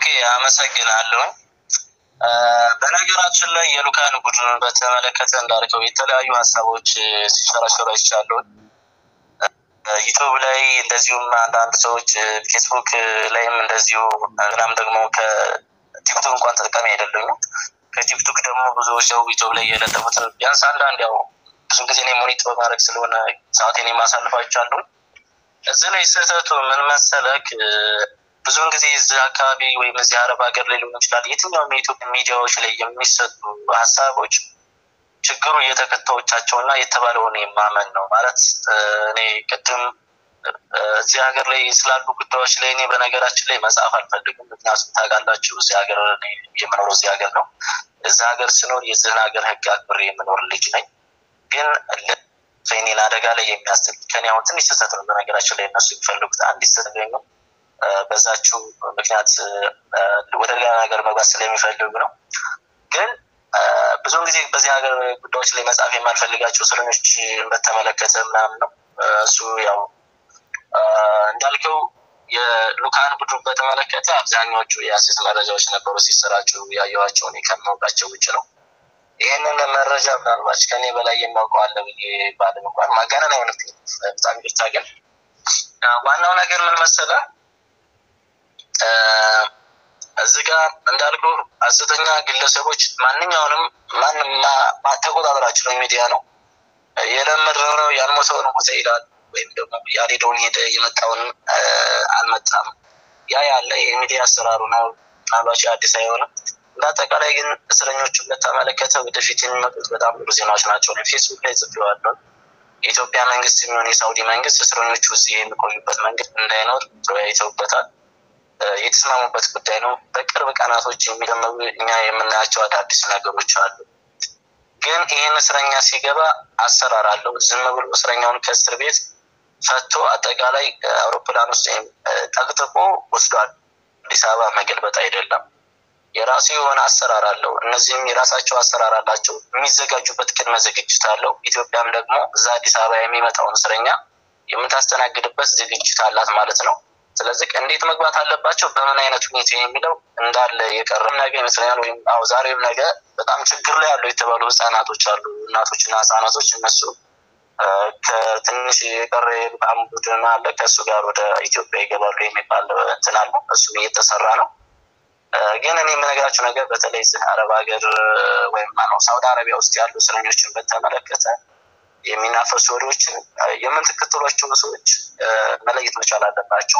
ኦኬ አመሰግናለሁ። በነገራችን ላይ የሉካን ቡድን በተመለከተ እንዳልከው የተለያዩ ሀሳቦች ሲሸራሸሩ አይቻለሁ። ዩቱብ ላይ እንደዚሁም አንዳንድ ሰዎች ፌስቡክ ላይም እንደዚሁ ምናም ደግሞ ከቲክቶክ እንኳን ተጠቃሚ አይደለኝም። ከቲክቶክ ደግሞ ብዙዎች ሰው ዩቱብ ላይ የለጠፉትን ቢያንስ አንዳንድ ያው ብዙ ጊዜ እኔ ሞኒት በማድረግ ስለሆነ ሰዓቴን የማሳልፋቸዋለሁ። እዚህ ላይ ስህተቱ ምን መሰለክ ብዙውን ጊዜ እዚህ አካባቢ ወይም እዚህ አረብ ሀገር ላይ ሊሆን ይችላል የትኛውም የኢትዮጵያ ሚዲያዎች ላይ የሚሰጡ ሀሳቦች ችግሩ የተከታዮቻቸው እና የተባለውን የማመን ነው። ማለት እኔ ቅድም እዚህ ሀገር ላይ ስላሉ ጉዳዮች ላይ እኔ በነገራችን ላይ መጽሐፍ አልፈልግም። ምክንያቱም ታውቃላችሁ እዚህ ሀገር የምኖረው እዚህ ሀገር ነው። እዚህ ሀገር ስኖር የዚህን ሀገር ሕግ አክብሬ የምኖር ልጅ ነኝ። ግን እኔን አደጋ ላይ የሚያስጥል ከኔ አሁን ትንሽ ስህተት ነው። በነገራችን ላይ እነሱ የሚፈልጉት አንዲት ስህተት ነው። በዛችው ምክንያት ወደ ሌላ ነገር መግባት ስለሚፈልጉ ነው። ግን ብዙውን ጊዜ በዚህ ሀገር ጉዳዮች ላይ መጽሐፍ የማልፈልጋቸው እስረኞች በተመለከተ ምናምን ነው። እሱ ያው እንዳልከው የሉካን ቡድን በተመለከተ አብዛኛዎቹ የሀሰት መረጃዎች ነበሩ ሲሰራጩ ያየኋቸው እኔ ከማውቃቸው ውጭ ነው። ይህንን መረጃ ምናልባት ከኔ በላይ የማውቀው አለ ብዬ ባለም እንኳን ማጋነን አይሆንብኝም። በጣም ይቅርታ። ግን ዋናው ነገር ምን መሰለህ እዚህ ጋር እንዳልኩ ሀሰተኛ ግለሰቦች ማንኛውንም ማንም ተቆጣጠራችሁ ነው ሚዲያ ነው የለመድነው ነው ያልሞተውን ሞተ ይላል ወይም ደግሞ ያልሄደውን ሄደ የመጣውን አልመጣም ያ ያለ የሚዲያ አሰራሩ ነው ምናልባት አዲስ አይሆንም እንደ አጠቃላይ ግን እስረኞቹን በተመለከተ ወደፊት የሚመጡት በጣም ብዙ ዜናዎች ናቸው ፌስቡክ ላይ ጽፌዋለሁ የኢትዮጵያ መንግስት የሚሆን የሳውዲ መንግስት እስረኞቹ እዚህ የሚቆዩበት መንገድ እንዳይኖር ተወያይተውበታል የተስማሙበት ጉዳይ ነው። በቅርብ ቀናቶች የሚደመሩ እኛ የምናያቸው አዳዲስ ነገሮች አሉ። ግን ይህን እስረኛ ሲገባ አሰራር አለው። ዝም ብሎ እስረኛውን ከእስር ቤት ፈቶ አጠቃላይ አውሮፕላን ውስጥ ጠቅጥቆ ወስዷል አዲስ አበባ መገልበጥ አይደለም። የራሱ የሆነ አሰራር አለው። እነዚህም የራሳቸው አሰራር አላቸው። የሚዘጋጁበት ቅድመ ዝግጅት አለው። ኢትዮጵያም ደግሞ እዛ አዲስ አበባ የሚመጣውን እስረኛ የምታስተናግድበት ዝግጅት አላት ማለት ነው። ስለዚህ እንዴት መግባት አለባቸው፣ በምን አይነት ሁኔታ የሚለው እንዳለ የቀረም ነገ ይመስለኛል። ወይም አዎ ዛሬም ነገ በጣም ችግር ላይ ያሉ የተባሉ ህጻናቶች አሉ፣ እናቶችና ህጻናቶች እነሱ ከትንሽ የቀረ የልቃም ቡድን አለ፣ ከእሱ ጋር ወደ ኢትዮጵያ ይገባሉ የሚባል እንትን አለ። እሱም እየተሰራ ነው። ግን እኔ የምነግራቸው ነገር በተለይ እዚህ አረብ ሀገር ወይም ነው ሳውዲ አረቢያ ውስጥ ያሉ እስረኞችን በተመለከተ የሚናፈሱ ወሬዎችን የምንተከተሏቸው ሰዎች መለየት መቻል አለባቸው።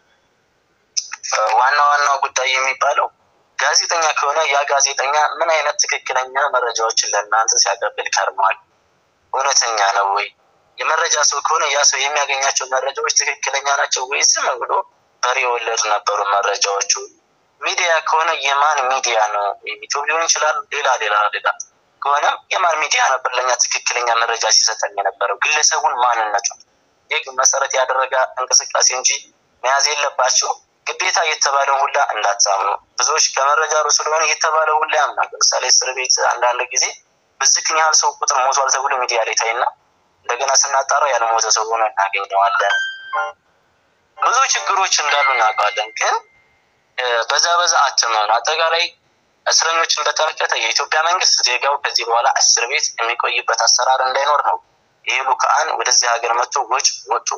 ዋና ዋናው ጉዳይ የሚባለው ጋዜጠኛ ከሆነ ያ ጋዜጠኛ ምን አይነት ትክክለኛ መረጃዎችን ለእናንተ ሲያቀብል ከርሟል? እውነተኛ ነው ወይ? የመረጃ ሰው ከሆነ ያ ሰው የሚያገኛቸው መረጃዎች ትክክለኛ ናቸው ወይ? ዝም ብሎ በሬ ወለድ ነበሩ መረጃዎቹ። ሚዲያ ከሆነ የማን ሚዲያ ነው? ዩቱብ ሊሆን ይችላል፣ ሌላ ሌላ ሌላ ከሆነም የማን ሚዲያ ነበር ለእኛ ትክክለኛ መረጃ ሲሰጠን የነበረው? ግለሰቡን ማንነቱ ይህ መሰረት ያደረገ እንቅስቃሴ እንጂ መያዝ የለባቸው ግዴታ የተባለው ሁላ እንዳታምኑ። ብዙዎች ከመረጃ ሩ ስለሆነ የተባለው ሁላ ያምናል። ለምሳሌ እስር ቤት አንዳንድ ጊዜ ብዝክን ያህል ሰው ቁጥር ሞቷል ተብሎ ሚዲያ ላይ ታይና እንደገና ስናጣራው ያልሞተ ሰው ሆኖ እናገኘዋለን። ብዙ ችግሮች እንዳሉ እናውቃለን። ግን በዛ በዛ አትመኑ። አጠቃላይ እስረኞችን በተመለከተ የኢትዮጵያ መንግስት ዜጋው ከዚህ በኋላ እስር ቤት የሚቆይበት አሰራር እንዳይኖር ነው ይህ ልኡካን ወደዚህ ሀገር መጥቶ ወጭ ወጡ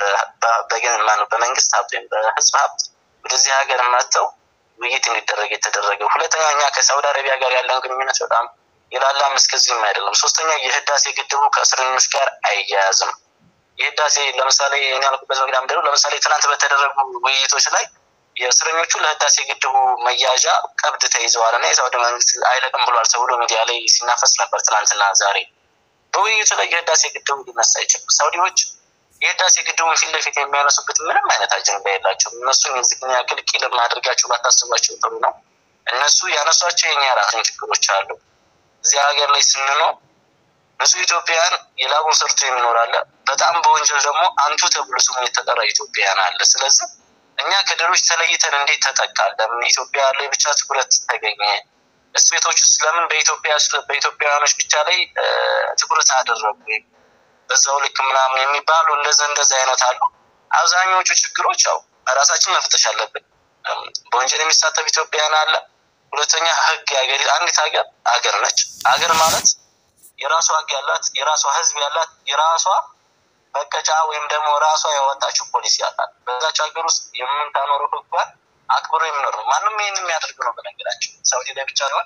በመንግስት ሀብት ወይም በህዝብ ሀብት ወደዚህ ሀገር መጥተው ውይይት እንዲደረግ የተደረገው። ሁለተኛ እኛ ከሳውዲ አረቢያ ጋር ያለን ግንኙነት በጣም የላላም እስከዚህም አይደለም። ሶስተኛ የህዳሴ ግድቡ ከእስረኞች ጋር አይያያዝም። የህዳሴ ለምሳሌ እኔ ያልኩበት ምክንያት ምንድነው? ለምሳሌ ትናንት በተደረጉ ውይይቶች ላይ የእስረኞቹ ለህዳሴ ግድቡ መያዣ ቀብድ ተይዘዋል እና የሳውዲ መንግስት አይለቅም ብሏል ተብሎ ሚዲያ ላይ ሲናፈስ ነበር ትናንትና ዛሬ። በውይይቱ ላይ የህዳሴ ግድቡ ሊነሳ አይችልም። ሳውዲዎች የህዳሴ ግድቡን ፊት ለፊት የሚያነሱበት ምንም አይነት አጀንዳ የላቸውም። እነሱን የዚህን ያክል ቂልም አድርጋቸው ባታስቧቸው ጥሩ ነው። እነሱ ያነሷቸው የኛ ራስን ችግሮች አሉ። እዚህ ሀገር ላይ ስንኖር ብዙ ኢትዮጵያውያን የላቡን ሰርቶ የሚኖር አለ። በጣም በወንጀል ደግሞ አንቱ ተብሎ ስሙ የተጠራ ኢትዮጵያውያን አለ። ስለዚህ እኛ ከሌሎች ተለይተን እንዴት ተጠቃል? ለምን ኢትዮጵያ ላይ ብቻ ትኩረት ተገኘ? እስር ቤቶች ውስጥ ለምን በኢትዮጵያ በኢትዮጵያውያኖች ብቻ ላይ ትኩረት አደረጉ? በዛው ልክ ምናምን የሚባሉ እንደዚ እንደዚ አይነት አሉ። አብዛኛዎቹ ችግሮች ያው ራሳችን መፍተሽ አለብን። በወንጀል የሚሳተፍ ኢትዮጵያውያን አለ። ሁለተኛ ህግ የሀገር አንዲት ሀገር ሀገር ነች። ሀገር ማለት የራሷ ህግ ያላት የራሷ ህዝብ ያላት የራሷ መቀጫ ወይም ደግሞ ራሷ ያወጣችው ፖሊሲ ያላት በዛች ሀገር ውስጥ የምታኖረው ህጓን አክብሮ የሚኖር ነው። ማንም ይህን የሚያደርግ ነው። በነገራችን ሳውዲ ላይ ብቻ ሲሆን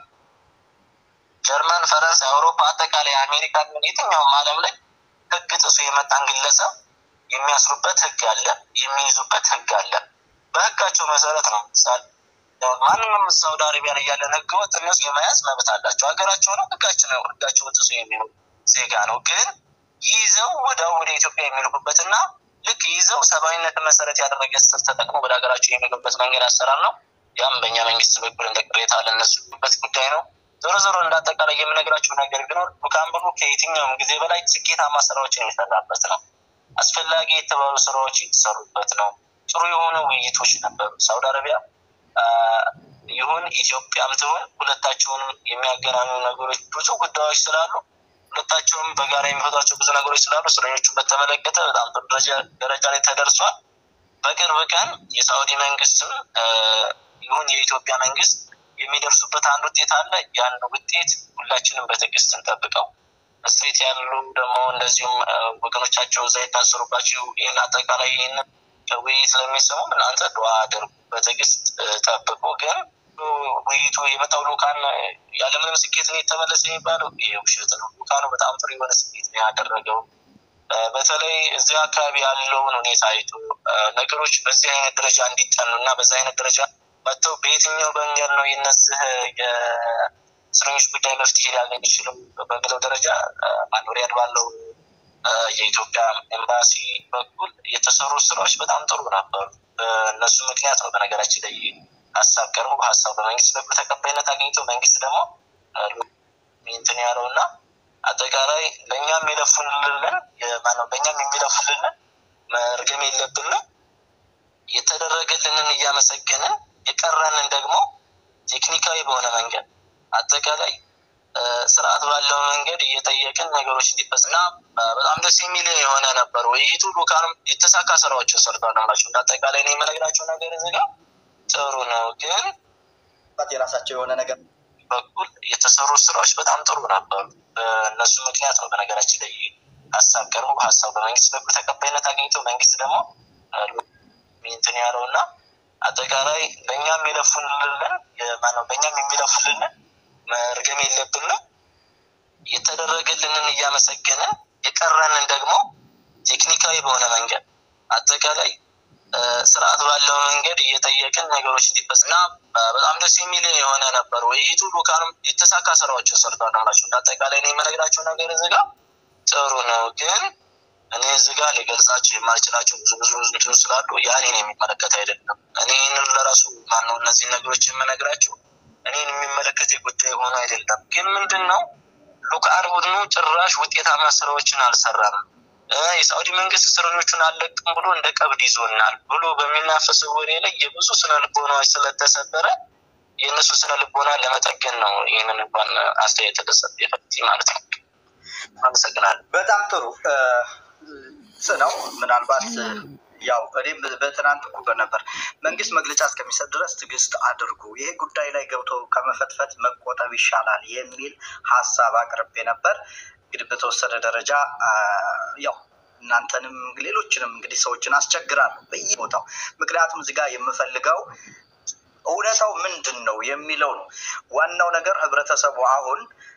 ጀርመን፣ ፈረንሳይ፣ አውሮፓ፣ አጠቃላይ አሜሪካ የትኛውም ዓለም ላይ ህግ ጥሶ የመጣን ግለሰብ የሚያስሩበት ህግ አለ፣ የሚይዙበት ህግ አለ። በህጋቸው መሰረት ነው ምሳሌ ማንንም ሳውዲ አረቢያ ላይ ያለን ህገወጥ እነሱ የመያዝ መብት አላቸው። ሀገራቸው ነው ህጋቸው ነው ህጋቸውን ጥሶ የሚኖር ዜጋ ነው። ግን ይዘው ወዲያው ወደ ኢትዮጵያ የሚልኩበት እና ልክ ይዘው ሰብአዊነትን መሰረት ያደረገ ስር ተጠቅሞ ወደ ሀገራቸው የሚገቡበት መንገድ አሰራር ነው። ያም በእኛ መንግስት በኩል እንደ ቅሬታ ለነሱበት ጉዳይ ነው። ዞሮ ዞሮ እንደ አጠቃላይ የምነግራቸው ነገር ቢኖር ሉካምበሩ ከየትኛውም ጊዜ በላይ ስኬታማ ስራዎችን የሚሰራበት ነው። አስፈላጊ የተባሉ ስራዎች የተሰሩበት ነው። ጥሩ የሆኑ ውይይቶች ነበሩ። ሳውዲ አረቢያ ይሁን ኢትዮጵያም ትሁን ሁለታቸውንም የሚያገናኙ ነገሮች ብዙ ጉዳዮች ስላሉ ሁለታቸውም በጋራ የሚፈቷቸው ብዙ ነገሮች ስላሉ እስረኞቹን በተመለከተ በጣም ጥሩ ደረጃ ላይ ተደርሷል። በቅርብ ቀን የሳውዲ መንግስትም ይሁን የኢትዮጵያ መንግስት የሚደርሱበት አንድ ውጤት አለ። ያን ውጤት ሁላችንም በትዕግስት እንጠብቀው። እስሬት ያሉ ደግሞ እንደዚሁም ወገኖቻቸው እዛ የታሰሩባቸው ይህን አጠቃላይ ይህን ውይይት ለሚሰሙ እናንተ ዱዓ አድርጉ፣ በትዕግስት ጠብቁ። ግን ውይይቱ የመጣው ልኡካን ያለምንም ስኬት ነው የተመለሰ የሚባለው ይሄ ውሸት ነው። ልኡካኑ በጣም ጥሩ የሆነ ስኬት ነው ያደረገው። በተለይ እዚህ አካባቢ ያለውን ሁኔታ አይቶ ነገሮች በዚህ አይነት ደረጃ እንዲጠኑ እና በዚህ አይነት ደረጃ መጥተው በየትኛው መንገድ ነው የነዚህ የእስረኞች ጉዳይ መፍትሄ ሊያገኝ ይችልም በሚለው ደረጃ ማኖሪያድ ባለው የኢትዮጵያ ኤምባሲ በኩል የተሰሩ ስራዎች በጣም ጥሩ ነበሩ። በእነሱ ምክንያት ነው በነገራችን ላይ ሀሳብ ቀርቦ ሀሳብ በመንግስት በኩል ተቀባይነት አግኝቶ መንግስት ደግሞ እንትን ያለው እና አጠቃላይ ለእኛም የለፉልንን ማነው በእኛም የሚለፉልንን መርገም የለብንም የተደረገልንን እያመሰገንን የቀረንን ደግሞ ቴክኒካዊ በሆነ መንገድ አጠቃላይ ስርዓት ባለው መንገድ እየጠየቅን ነገሮች እንዲፈጽና በጣም ደስ የሚል የሆነ ነበር ውይይቱ። ሉካንም የተሳካ ስራዎችን ሰርቷል ናቸው። እንደ አጠቃላይ ነው የምነግራቸው ነገር እዚህ ጋር ጥሩ ነው፣ ግን የራሳቸው የሆነ ነገር በኩል የተሰሩ ስራዎች በጣም ጥሩ ነበሩ። በእነሱ ምክንያት ነው በነገራችን ላይ ሀሳብ ቀርቦ ሀሳብ በመንግስት በኩል ተቀባይነት አግኝቶ መንግስት ደግሞ እንትን ያለው እና አጠቃላይ በእኛም የለፉልንን ማነው በእኛም የሚለፉልንን መርገም የለብንም የተደረገልንን እያመሰገንን የቀረንን ደግሞ ቴክኒካዊ በሆነ መንገድ አጠቃላይ ስርዓት ባለው መንገድ እየጠየቅን ነገሮች እንዲፈጽና በጣም ደስ የሚል የሆነ ነበር ውይይቱ። ሉካንም የተሳካ ስራዎችን ሰርቷል ናቸው። እንደ አጠቃላይ ነው የምነግራቸው ነገር እዚህ ጋር ጥሩ ነው፣ ግን እኔ እዚህ ጋር ሊገልጻቸው የማልችላቸው ብዙ ብዙ እንትኑ ስላሉ ያ እኔን የሚመለከት አይደለም። እኔ ይህንን ለራሱ ማነው እነዚህ ነገሮች የምነግራቸው እኔን የሚመለከት ጉዳይ ሆኖ አይደለም። ግን ምንድን ነው ሉክአር ቡድኑ ጭራሽ ውጤታማ ስራዎችን አልሰራም። የሳዑዲ መንግስት እስረኞቹን አለቅም ብሎ እንደ ቀብድ ይዞናል ብሎ በሚናፈሰው ወሬ ላይ የብዙ ስነ ልቦናዎች ስለተሰበረ የእነሱ ስነ ልቦና ለመጠገን ነው ይህንን እንኳን አስተያየት ተሰጥ የፈት ማለት ነው። አመሰግናለሁ። በጣም ጥሩ ነው። ምናልባት ያው እኔም በትናንት እኩበት ነበር መንግስት መግለጫ እስከሚሰጥ ድረስ ትዕግስት አድርጉ፣ ይሄ ጉዳይ ላይ ገብቶ ከመፈትፈት መቆጠብ ይሻላል የሚል ሀሳብ አቅርቤ ነበር። እንግዲህ በተወሰነ ደረጃ ያው እናንተንም ሌሎችንም እንግዲህ ሰዎችን አስቸግራለሁ በየቦታው ምክንያቱም እዚህ ጋር የምፈልገው እውነታው ምንድን ነው የሚለው ነው ዋናው ነገር። ህብረተሰቡ አሁን